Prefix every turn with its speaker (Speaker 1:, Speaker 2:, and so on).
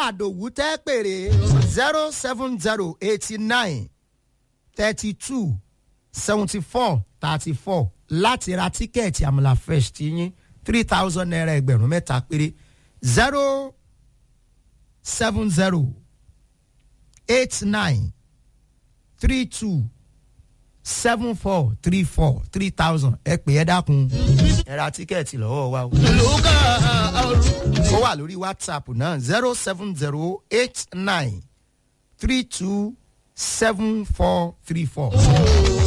Speaker 1: àdòwú tẹ́ pèrè zero seven zero eighty nine thirty two seventy four thirty four láti ra tíkẹ́ẹ̀tì àmàlà fresh ti yín three thousand naira ẹgbẹ̀rún mẹ́ta péré zero seven zero eight nine three two seven four three four three thousand ẹ pè é dákun ẹ ra tíkẹ́ẹ̀tì lọ́wọ́ wa o. ó wà lórí whatsapp náà zero seven zero eight nine three two seven four three four.